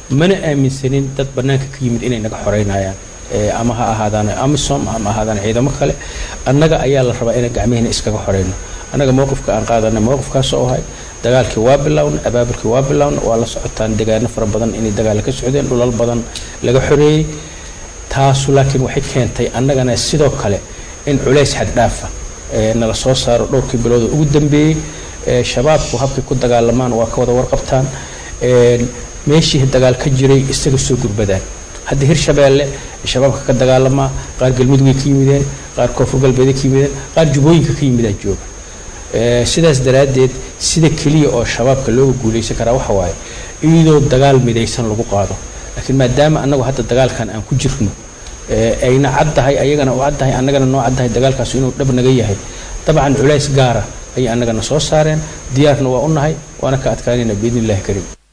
mana aaminsanin dad bannaanka ka yimid inay naga xoreynayaan ama ha ahaadaan amisom ama ahaadaan ciidamo kale annaga ayaa la rabaa inaan gacmihina iskaga xoreyno annaga mowqifka aan qaadana mowqifkaasoo ahay dagaalkii waa bilowna abaabulkii waa bilowna waa la socotaan degaano fara badan inay dagaala ka socdeen dhulal badan laga xoreeyey taasu laakiin waxay keentay annagana sidoo kale in culays xaddhaafa nala soo saaro dhowrkii bilooda ugu dambeeyey shabaabku habkay ku dagaalamaan waa ka wada warqabtaan meeshii dagaal ka jiray isaga soo gurbadaan hadda hirshabeelle shabaabka ka dagaalamaa qaar galmudugay ka yimideen qaar koonfur galbeeday ka yimideen qaar jubooyinka ka yimidaa jooga sidaas daraaddeed sida keliya oo shabaabka looga guulaysan karaa waxa waaye iyadoo dagaal midaysan lagu qaado laakiin maadaama annagu hadda dagaalkan aan ku jirno ayna caddahay ayagana u caddahay annagana noo caddahay dagaalkaas inuu dhab naga yahay dabcan culays gaara ayay annagana soo saareen diyaarna waa u nahay waana ka adkaanayna biidni illahi kariim